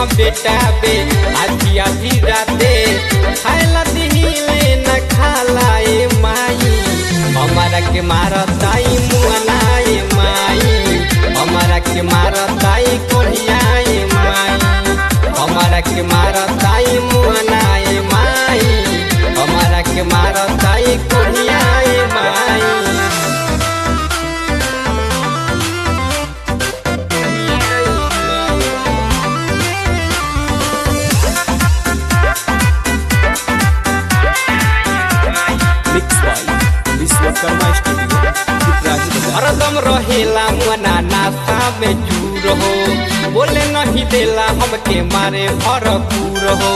हम बेटा बे आधी आधी राते खाइला दिहिले न खाला ए माई हमारा के मारताई मुअनाए माई हमारा के मारताई कोढ़ियाए माई हमारा के मारताई मुअनाए माई हमारा के मारताई कोढ़ियाए माई mix by Vishwakarma studio Piprahi Bazar हरदम रहेला मना नाता में चूर हो बोले नहीं देला हमके मारे भरपूर हो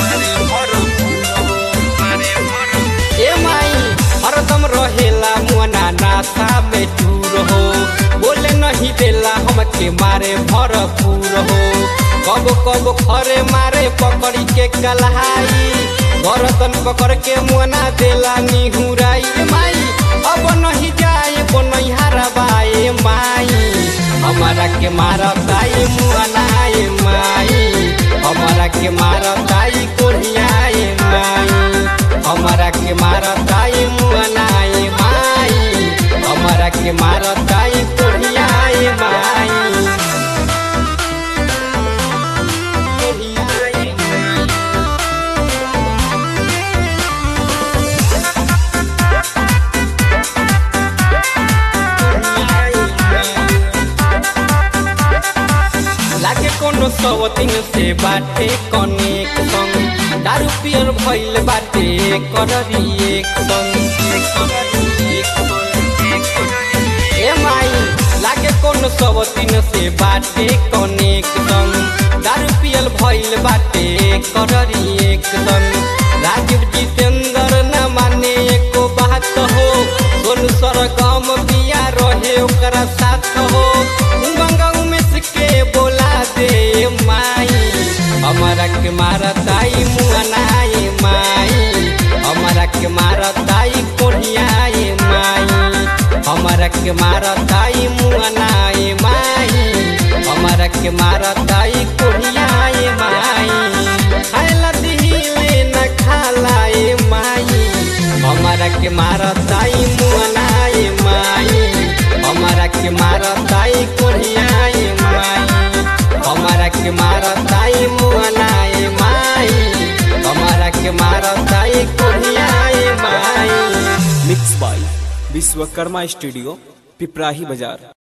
ए माई हरदम रहेला मना नाता में चूर हो बोले नहीं देला हमके मारे भरपूर हो कब कब खरे मारे पकड़ी के कलहाई गरदन पकड़ के मुना देला निहुराई ए माई अब नहीं जाए बनैहारा बाए माई हमारा के मारताई मुअनाए माई हमारा के मारताई कोढ़ियाए माई हमारा के मारताई मुअनाए माई हमारा के मारताई कोढ़ियाए माई कोढ़ियाए माई लागे कोनो सवतिन से बाटे कनेक संग दारू पियर भइल बाटे कररी एक संग ए माई लागे कोनो सवतिन से बाटे कनेक संग दारू पियल भइल बाटे कररी एक संग राजीव जितेंद्र न माने एको बात हो सोन सरगम बिया रहे ओकरा साथ हो उमंग में के बोला दे माई हमारा के मारताई मुअनाए माई हमारा के मारताई कोढ़ियाए माई हमारा के मारताई मुअनाए माई हमारा के मारताई कोढ़ियाए माई खाइला दिहिले न खालाए माई हमारा के मारताई मुअनाए माई हमारा के मारताई कोढ़ियाए माई हमारा के मारताई मुअनाए माई हमारा के मारताई कोढ़ियाए माई mix by Vishwakarma studio Piprahi बाजार